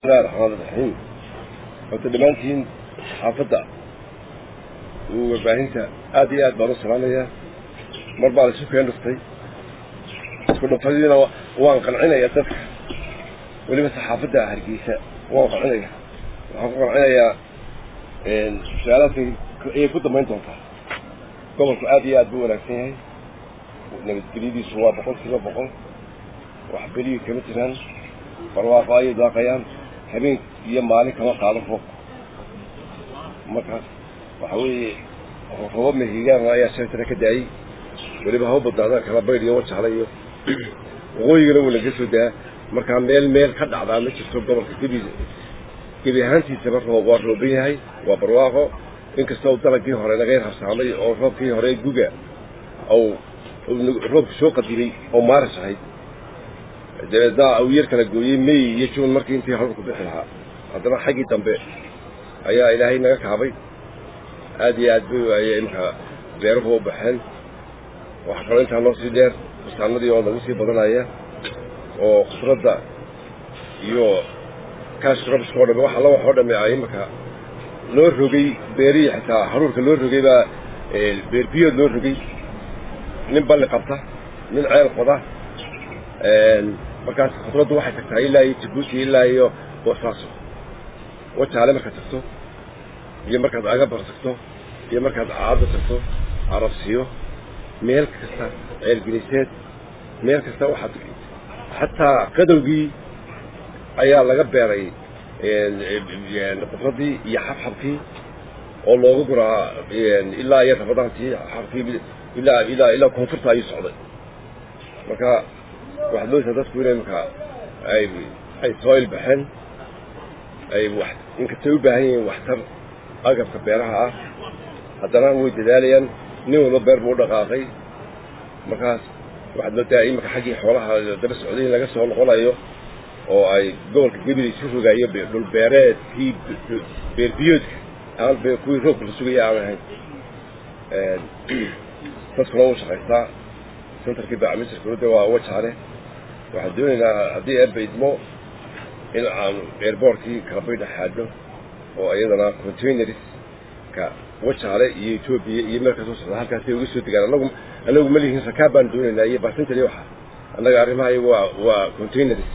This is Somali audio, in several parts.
bismillahi raxmaan raxiim horta dhammaantiin xaafadda warbaahinta aad iyo aad baan u salaamayaa mar baa laisu keen dhuftay isku dhuftadiina waan qancinayaa dadka weliba saxaafadda hargeysa waan qancinaya waxaan ku qancinayaa su-aalaadkay ayay ku dambayn doontaa gobolku aad iyo aad buu wanaagsan yahay nabadgelyadiisu waa boqol kiiba boqol wax beliyi kama jiraan barwaaqo ayay daaqayaan habeen iyo maalin kama qaado roobka markaas waxa weeye roobab mehigaan ayaa sheegtana ka daayey weliba hau badnaadaan kala baydh iyo wajaala iyo waqooyigana wuu laga soo daa markaa meel meel ka dhacdaa ma jirto gobolka gebi gebi ahaantiisaba roob waa rooban yahay waa barwaaqo inkastoo dalagii hore laga yar habsaamay oo roobkii hore guga ou roobku soo qadimay oo maaris ahayd dabeedna uu yar kala gooyey may iyo juun markii intii horku bixi lahaa haddana xaggii dambe ayaa ilaahay naga kaabay aad iyo aad bay imka beeruhu u baxeen waxaa kaloo intaa noo sii dheer bustaanadii oo nagu sii badanaya oo khudradda iyo kaash rabiska o dhame wax alla wax oo dhame ay imaka loo rogay beerihii xitaa haruurka loo rogay baa beerbiyood loo rogay nin balli qabta nin ceel qoda markaas khudraddu waxay tagtaa ilaa iyo jabuuti ilaa iyo boosaaso wajaale markaad tagto iyo markaad agabar tagto iyo markaad caado tagto arabsiyo meel kasta ceelgeliseed meel kasta waxaad xataa qadowgii ayaa laga beeray khudraddii iyo xabxabkii oo looga guraa ilaa iyo rabadaantii xabkii ilaa ilaa ilaa koonfurta ayuu socday marka waxaad moodaysaa dadku inay markaa ay ay soo ilbaxeen ay wax inkastay u baahan yihiin waxtar agabka beeraha ah haddana way dadaalayaan nin walba beer buu u dhaqaaqay markaas waxaad moodaa imika xaggii xoolaha daba socday in laga soo noqonayo oo ay gobolka gebile isu rogaayo dhul beereedkii beerbiyoodka aan kuwii roobka la sugaya aan ahayn dadkuna wuu shaqaystaa centerkii bacmisirkuda waa wajaale waxaan doonaynaa haddii eebba idmo in aan airboortkii kalabaydha xaadno oo iyadana containerska wajaale iyo etoobiya iyo meel kasoo socda halkaasay uga soo degaan anagu anagu ma lihin rakaab baan doonaynaa iyo barsintan iyo waxa annaga arrimaha iyagu waa waa containers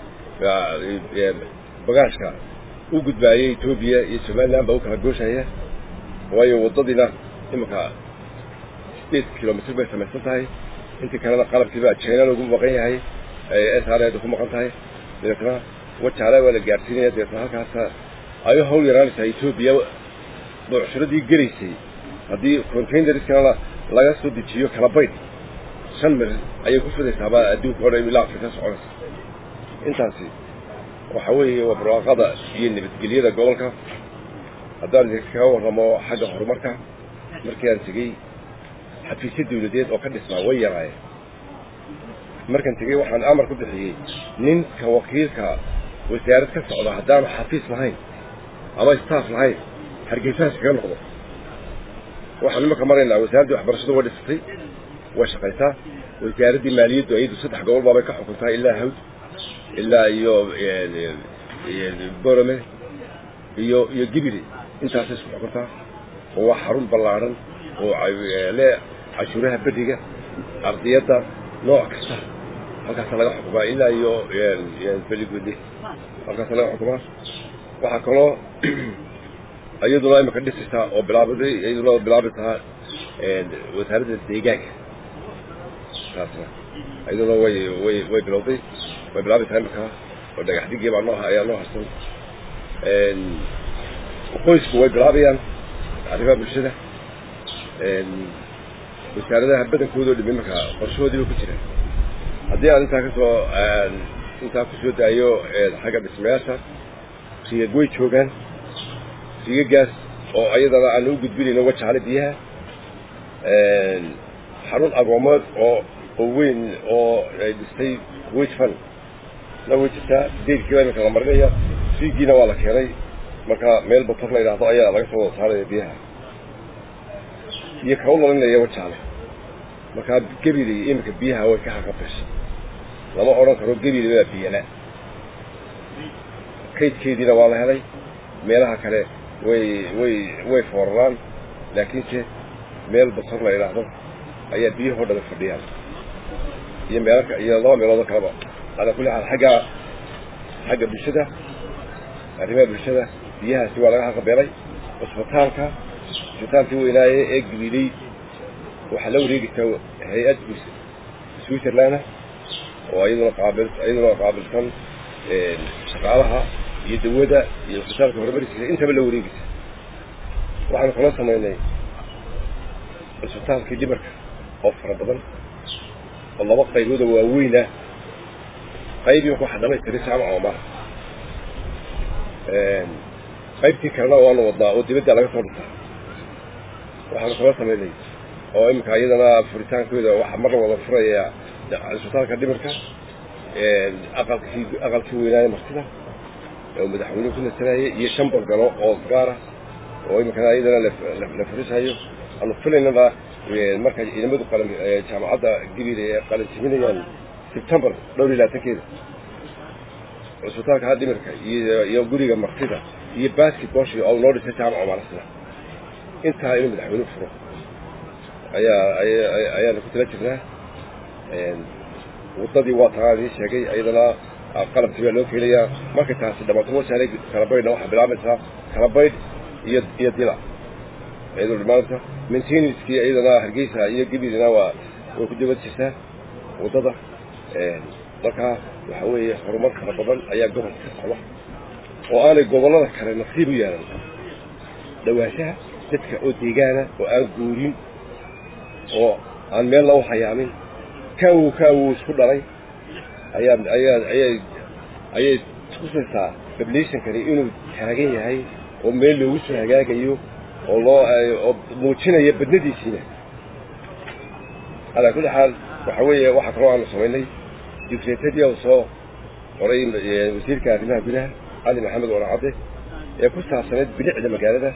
bagaashka u gudbaayay etoobiya iyo somaliland baa u kala gooshaya waayo waddadiina imika sideed kilomitr bay samaysan tahay intii kalena qalabkiibaa jina lagu maqan yahay s r ku maqan tahay dabeetna wajaale waa la gaadhsiinaya dabeetna halkaasa ay hawl yaraanaysaa etoobiya buucshuradii gelaysay haddii containerskana laga soo dejiyo kala bayd shan mil ayay ku fidaysaabaa adduunka o dhan ilaa afrika soconaysa intaasi waxa weeye waa barwaaqada iyo nabadgelyada gobolka haddaan idinkaga warramo xagga horumarka markii aan tegey xafiisyo dawladeed oo ka dhisnaa way yaraayeen markaan tegey waxaan amar ku bixiyey ninka wakiilka wasaarad ka socda haddaanu xafiis lahayn ama staff lahayn hargeysahaas kaga noqdo waxaan imanka maraynaa wasaaraddii waxbarashadu way dhisatay way shaqaysaa wasaaraddii maaliyaddu iyadu saddex gobol baabay ka xukuntaa ilaa hawd ilaa iyo borome iyo iyo gibiri intaasay isku xukuntaa oo waa xarun ballaadhan oo le cashuuraha beriga ardiyadda nooc kasta halkaasa laga xukumaa ilaa iyo beligudi halkaasa laga xukumaa waxaa kaloo iyaduna imika dhisaysaa oo bilaabaday iyaduna bilaabaysaa wasaaradda deegaanka taasna iyaduna way way way bilowday way bilaabaysaa imika oo dhagax digii baa noo ayaa noo harsan qoysku way bilaabayaan arrimaha bulshada wasaaradaha badankooda o dham imarkaa qorshahoodiiba ku jira haddii aan intaa kasoo intaa kusoo daayo xagga dhismayaasha riigag way joogaan riigagaas oo ayadana aan u gudbinayno wajaale biyaha xarun agoomood oo oo weyn oo ay dhistay kuwait fan na way jirtaa deydkiiba iminka la marinaya riigiina waa la keenay marka meel bator la yidhaahdo ayaa laga soo wada saaraya biyaha iyo kau lalinaya wajaale markaa gebili iminka biyaha way ka haqabeshay lama odhan karo gebili baa biyala kaydkeediina waa la helay meelaha kale way way way fooraraan laakiinse meel basar la yidhaahdo ayaa biyahoo dhan fadhiyaan iyo meelo iyo laba meeloodoo kaleba calaa kulli xaal xagga xagga bulshada arrimaha bulshada biyahaasi waa laga haqabeelay cusbitaalka cusbitaalkii weynaaye ee gabiley waxaa la wareegaysaa hay-ad switzerlanda oo iyaduna qaabil iyaduna qaabilsan shaqaalaha iyo dawada iyo cusbitaalka horumarkiisa intaba la wareegaysa waxaanu kala samaynay cusbitaalkii dhimarka oo fara badan oo laba qaybooda waaweyn ah qaybii waxaa dhamaystiray jaamaca omar qaybtii kalena waanu wadnaa oo dibadda laga soo dhigtaa waxaanu kala samaynay oo iminka iyadana furitaankooda waxaa marna wada furaya cusbitaalka dhimarka aqalkii aqalkii weynaaye martida oo madaxweynuhu ku nasanayay iyo shan balgalo oo gaara oo iminkana iyadana la furisayo aanu filaynana marka ciidamadu qalan jaamacadda gabil ee qalansiminayaan sebtembar dhowr iyo labaatankeeda cusbitaalka dhimirka iyo iyo guriga martida iyo basketboshi oo noo dhisay jaamaca malasna intaa inuu madaxweynuhu furo ayaa ayaanu ku tala jirnaa waddadii waa taa idin sheegay iyadana qalabkii baa loo keenayaa markay taasi dhamaato wasaalay kalabaydhna waxaa bilaabaysaa kalabaydh iyo iyo dila iyadoo dhimaanta maintenanskii iyadana hargeysa iyo gibilina waa way ku dibad jirtaa waddada markaa waxa weeye horumar fara badan ayaa gobolka ka socda oo aanay gobollada kale nasiib u yeelan dhawaanshaha dadka oo deegaana oo aan guurin oo aan meelna u hayaamin kaawow kaawow isku dhalay ayaa ayaa ayay ayay tusaysaa bablationkani inuu taagan yahay oo meel loogu soo hagaagayo oo loo oo muujinaya badnadiisiina calaa kulli xaal waxa weeye waxaa kaloo aanu samaynay dictatadii oo soo qoray wasiirka arrimaha gudaha cali maxamed waracadde ee ku saabsaneyd bilicda magaalada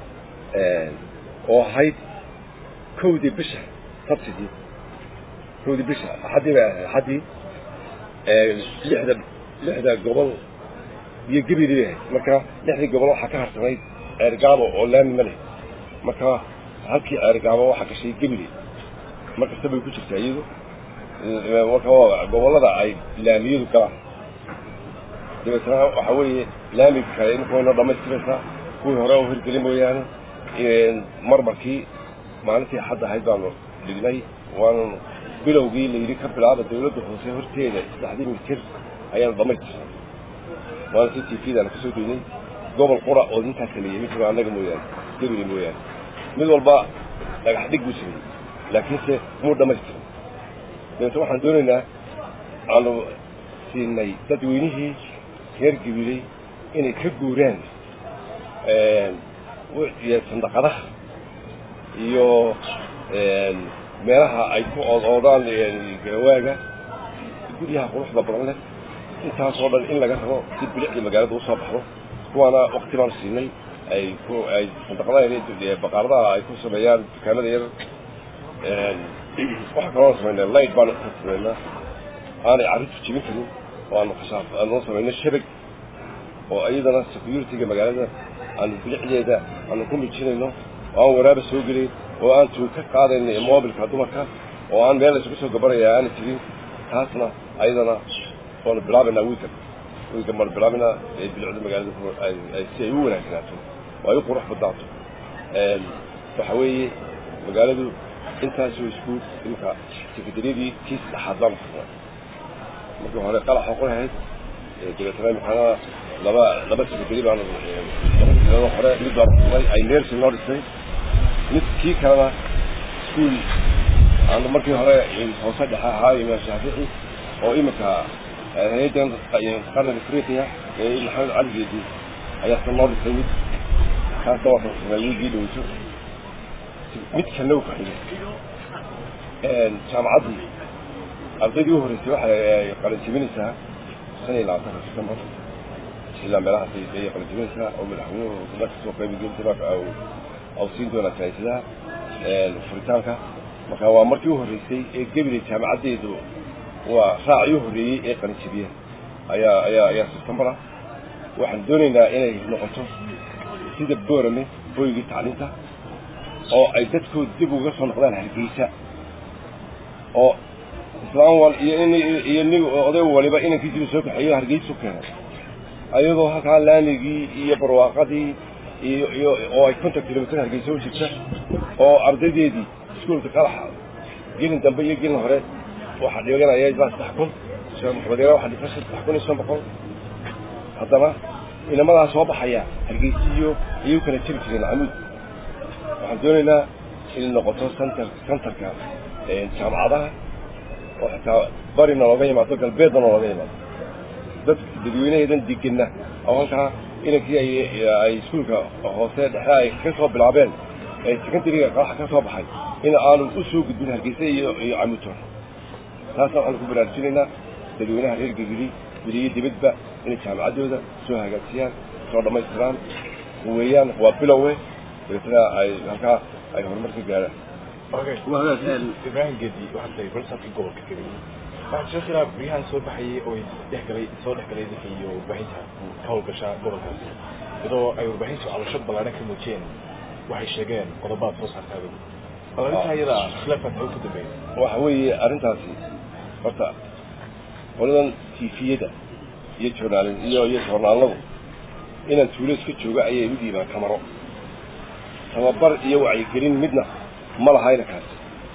oo ahayd kowdii bisha sabtidii kowdii bisha axaddii bay ahayd axaddii lixda lixda gobol iyo gebili bay ahayd marka lixdii gobol waxaa ka harsanayd ceergaabo oo laami ma leh marka halkii ceergaabo waxaa gashay gebili mar kasta bay ku jirtaa iyadu marka gobollada ay laamiyadu galaan dabeetna waxa weeye laamiga kale imika waynoo dhamaystiraysaa kuwii hore u hirgeli mooyaane marmarkii maalintii xadda ahayd baanu dhignay waanu bilowgii layidhi ka bilaaba dawladda hoose horteeda saddexdii mitir ayaanu dhamaystirnay waana si t v-daanu kasoo deynay gobol qura oo intaas sameeyey mid jiro annaga mooyaane gebili mooyaane mid walba dhagax dhig buu sameeyey laakiinse muu dhamaystirin dabeetna waxaan doonaynaa aanu siinay dadweynihii reer gabiley inay ka guuraan sandaqadaha iyo meelaha ay ku oodoodaan garawaaga guryaha quruxda badan leh intaasoo dhan in laga rabo si bilicdii magaalada usoo baxdo kuwaana wakti baanu siinay ay ku ay sandaqadaha baqaaradaha ay ku sameeyaan dukaanada yar waxaa kaloo samaynaa light baanu ka samaynaa aanay carruurtu jibin karin oo aanu kashaaf aanu samayno shabag oo iyadana security-ga magaalada aanu bilicdeeda aanu ku mijinayno oo aan waraaba soo gelin oo aan tuug ka qaadayn mobilka dumarka oo aan meel isugu soo gabanaya aana jirin taasna ayadana waanu bilaabaynaa wiilkan wiilkan baanu bilaabaynaa ee bilicda magaalada si ay u wanaagsanaato oo ay u qurux badnaato waxa weeye magaaladu intaasoo isku imika sekadariyadii kii saddexaad baanu furnay markii hore qalax oqon ahayd dabeetana imikaana laba laba sekadari baanu laba sanado hore mid baanu furnay ay neersi noo dhisay mid kii kalena iskuol aanu markii hore hoose dhexe ahaa imaam shaafici oo imika hay-addan qarniga afriqiya ee maxamed cali geedi ayaa sa noo dhisay mid kaasna waa furnay wiigii dhoweyso mid kalna u kaxigay jaamacaddii ardaydii u horreysay waxay qalanjibinaysaa shan iyo labaatanka septembar ilaa meelahaas ayay qalanjibinaysaa oo madaxweynuhu la kasoo qaybgelinta au siin doonaa janaysadaha furitaanka marka waa markii u horreysay ee gebile jaamacaddeedu waa raacii u horreeyey ee qalinjibiya ayaa ayaa ayaa septembar ah waxaan doonaynaa inay noqoto sida boorame hooygii tacliinta oo ay dadkooda dib uga soo noqdaan hargeysa oo islaan wal iyo in iyo nin oday waliba inankiisiba soo kaxeeyo hargeysu keenay ayadoo halkaa laamigii iyo barwaaqadii iyo iyo oo ay konton kilomitr hargeysa u jirta oo ardaydeedii iskuolka qalaxa gelin dambe iyo gelin hore waxaa dhiganaya ilaa saddex kun sheekh maxamed yara waxaa dhigta saddex kun iyo shan boqol haddana inamadaa soo baxaya hargeysiyo ayay u kala jiri jireen camuud waxaan doonaynaa inay noqoto center centerka jaamacadaha oo xitaa barina looga yimaado galbeedna looga yimaado dad dadweynaheedan degenna oo halkaa inankii ay ay iskuulka hoose dhexe ay ka soo bilaabeen ee secondariga qaraxa ka soo baxay in aanu u soo gudbin hargeysa iyo iyo camuudtoon taasna waxaanu ku baraarujinaynaa dadweynaha reer gegeli guriyo dibadba inay jaamacaddooda soo hagaajiyaan soo dhammaystiraan weeyaan waa bilowe dabeetana ay halkaa ay horumar ka gaaraan ibrahim gedi waxaad tahay balsafka gobolka gabi waxaa jira khilaaf guryahan soo baxayay oo isdhexgalay soo dhexgalay dadka iyo warbaahinta ka howlgasha gobolkaasi iyadoo ay warbaahintu cabasho ballaaran ka muujiyeen waxay sheegeen qodobaad soo saarta adigu bal arrintaa iyada khilaafkaas xagu ku dambeeya waxa weeye arrintaasi horta qoladan tifiyada iyo journaal iyo iyo journaaladu inaan tuulo iska joogo ayay u dhiibaan kamaro tababar iyo wacyigelin midna ma lahayna kaasi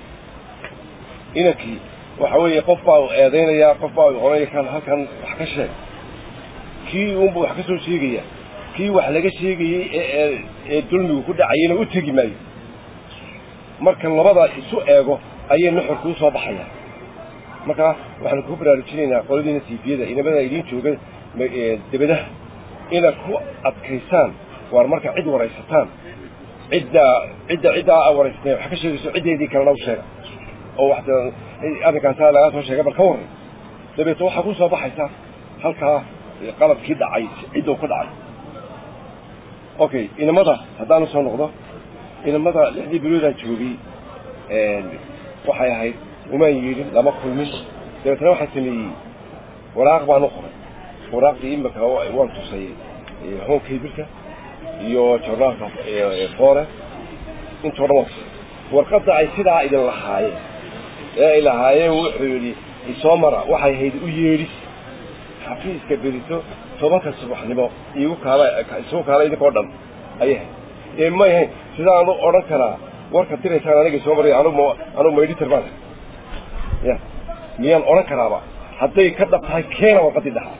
inankii waxa weeye qof baa eedaynayaa qof baa oranaya kan halkan wax ka sheeg kii uunba wax ka soo sheegaya kii wax laga sheegayey ee ee dulmigu ku dhacayena u tegi maayo marka labada isu eego ayay nuxurku u soo baxaya marka waxaanu ku baraarujinaynaa qoladiina tiifiyada inamada idiin jooga debadaha inaad ku adkaysaan waar marka cid waraysataan cidda cidda ciddaa a waraysateen wax ka sheegayso ciddeedii kalena u sheega oo wax arrinkaasaa lagaa soo sheegay bal ka warran dabeeto waxaa ku soo baxaysa halkaa qalabkii dhacay cidduu ku dhacay okay inamada haddaanu soo noqdo inamada lixdii biloodaan joogay waxay ahayd umaan yeedhin lama kulmin dabeetana waxaan sameeyey waraaq baan u qoray waraaqdii imika waan tusay honkabirka iyo journaalka foore intoo dhan waan tusay warqadda ay sidaa idin lahaayeen ee ay lahaayeen wuxuu yidhi isoo mara waxay ahayd u yeedhis xafiiska beriso tobanka subaxnimo igu kaala isugu kaala idinkoo dhan ayay ahayd ee may ahayn sidaanu odhan karaa warka diraysaan aniga soo maray anugu anugu maydhitar baan ya miyaan odhan karaaba hadday ka dhab tahay keena warqadii dhaxa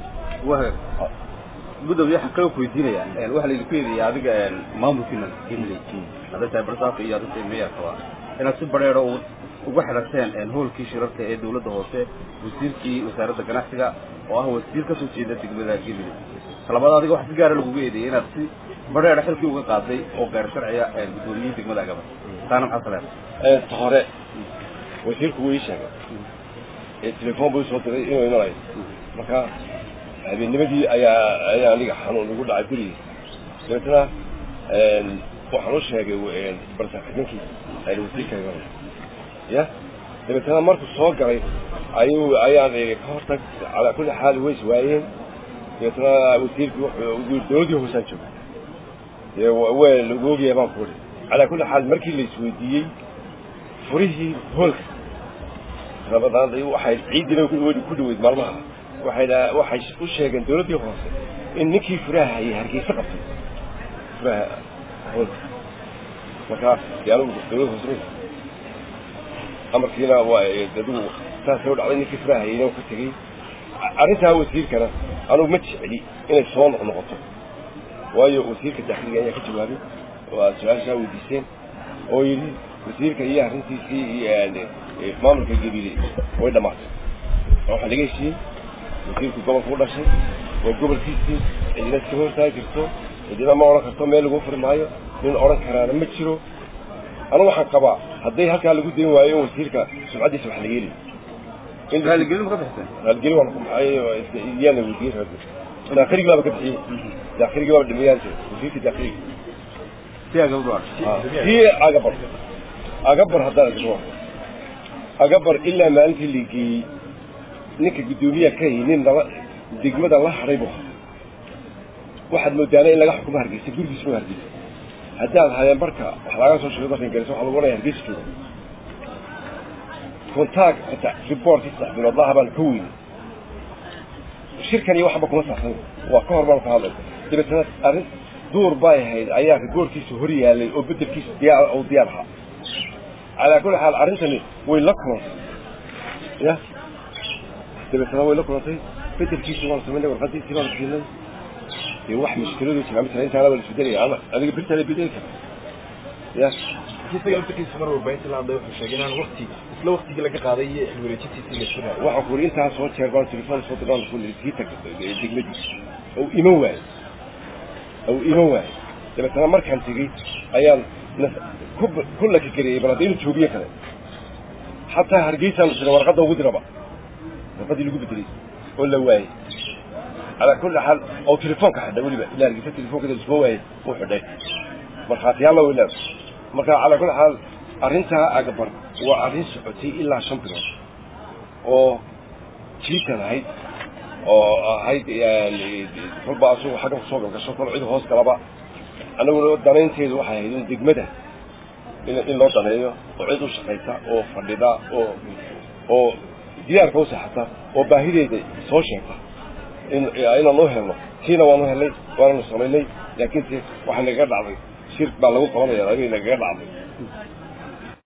gudoomiye waxaan kaloo kuweydiinayaa waxaa laydinku eedeeya adiga maamulkiina gimley hadday tahay barsaafka iyo hadday tahay meeyarkaba inaad si bareero uga xidhateen hoolkii shirarka ee dawladda hoose wasiirkii wasaaradda ganacsiga oo ah wasiir kasoo jeeda degmada gimley talabaad adiga waxa si gaara lagugu eedeeyay inaad si bareera xilkii uga qaaday oo gaar sharciga gudoomiyihii degmada agaba taana maxaa kaleer ta hore wasiirku wuu ii sheegay ee telefoon buu soo diray inuu imanayo marka habeennimadii ayaa ayaa aniga xanuun igu dhacay gurigii dabeetana waxaan u sheegay barsaxninkii ayna wasiirka imanaya ya dabeetana markuu soo galay ayuu ayaan ii ka hortag calaa kulli xaal ways waayeen dabeetana wasiirkii wuxuu dowladii hoosaan jooga dee waa lagu ogyahay baan ku uri calaa kulli xaal markii la isweydiiyey furihii hoolka rabadaan waxay ciidina ku dhaweyd maalmaha waxay waxay u sheegeen dawladdii hoose in ninkii furaha hayay hargeysa qabtay furaha hoolka marka dee anigu dawladda hoose amarkiina waa adigu saasay u dhacday ninkii furaha hayayna ka tegey arrintaa wasiirkana anugu ma jecli inay soo noqnoqoto waayo wasiirka daakiliga ayaa ka jawaabay waa su-aashaa weydiiseen oo yidhi wasiirka iyo arrintiisii iyo maamulka gabiile way dhammaatay waxaa laga heshiiyey wasiirku gobolka u dhashay waa gobolkiisii cidina iska hortaagi karto cidina ma odhan karto meel lagu furi maayo nin odhan karaana ma jiro anigu waxaan qabaa hadday halkaa lagu dayn waayo in wasiirka sumcaddiisa wax laga heli raaligelin ma ka bixiseen raalgeli waan yaana weydiiyey raali daakhiligi baaba ka bixiyey daakhiligi baaba dhimiyaan jira wasiirka daakhiligi si agabdho si agabar agabar haddaan isku agabar ilaa maalintii la geeyey ninka guddoomiyaha ka hayay nin laba degmada la hadhay bu waxaad moodaana in laga xukumo hargeysa gurigiisa ma hargeysa haddii aad hayeen barka wax laga soo sheego dalkan galaysa waxaa lagu oranaya hargeysa jooga kontaag ata reportkii saddex bilood laha baan ka weynay shirkan iyo waxba kuma saabsan waa ka hor baan ka hadlay dabeetana arrin duur bay ahayd ayaa rigoorkiisa hor yaalay oo bedelkiisa diyaar oo diyaar ahaa calaa kulli xaal arrintani way la kulantay ya dabeetana way la kulantay bedelkiisa waan samaynay warqadiisii baan siinay dee wax mushkiladu jira misala intaana baa la isbedelaya ama adiga birtaa la bedeli kara ya isaga laftarkiisa mar warbaahinta la hadlay wuxuu sheegay inaan waqti isla waqtigii laga qaaday iyo xil wareejintiisii la surayo waxaan ku yidhi intaas soo jeer baan telefoon soo diraan ku yidhi sii tag degmadiisa ou iman waayo ou iman waayo dabeetana markaan tegey ayaan nas- ku ku lakageliyey bal hadda inuu joogiyo kale xataa hargeysaan jira warqadda ugu diraba warqaddii lagu bedelay oo la waayey calaa kulli xaal oo telefoonka xidhay weliba ilaa hargeysa telefoonkeeda isma waayey uu xidhay markhaatiyaalla way leedahay marka calaa kulli xaal arrintaa agabar waa arrin socotay ilaa shan bilood oo jiitan ahayd oo ahayd yani kolba asugu xagga kusoo galgasho kol cid hoos galaba annaguna danaynteedu waxay ahayd in degmada in in loo daneeyo oo cid u shaqaysa oo fadhida oo oo diyaarka u saxata oo baahideeda soo sheegta in inaan u helno tiina waanu helnay waananu samaynay laakiinse waxaa nagaga dhacday shir baa lagu qabanaya adiga nagaga dhacday